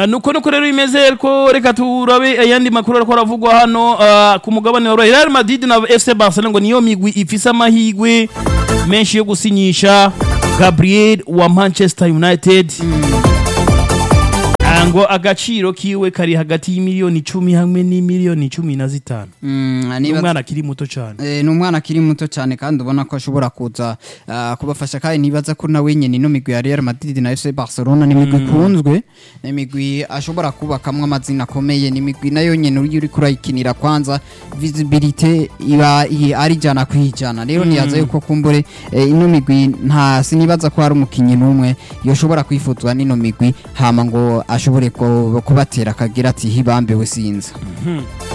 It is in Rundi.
Ah, nuko nuko rero bimeze ko reka turabe ayandi makuru ariko aravugwa hano ah, ku mugabane wa Real Madrid na FC Barcelona ngo niyo migwi ifise amahigwe menshi yo gusinyisha Gabriel wa Manchester United Ah, ngo agaciro kiwe kari hagati y'imiliyoni icumi hamwe n'imiliyoni cumi na zitanu Mm, nibaza- umwana akiri muto cyane Eh, ni umwana akiri muto cyane kandi ubona ko ashobora kuza ah, kubafasha kandi nibaza ko nawe nyine ino migwi ya Real Madrid na FC Barcelona ni imigwi ikunzwe ni imigwi ashobora kubakamwo amazina akomeye ni imigwi nayo nyine uri uri kurayikinira kwanza visibility iba i- ari ijana ku ijana rero niyaza yuko kumbure eh, ino migwi nta sinibaza ko hari umukinnyi n'umwe yoshobora kwifuzwa n'ino migwi hama ngo ashobore ko- kubatera akagira ati hibambewe sinza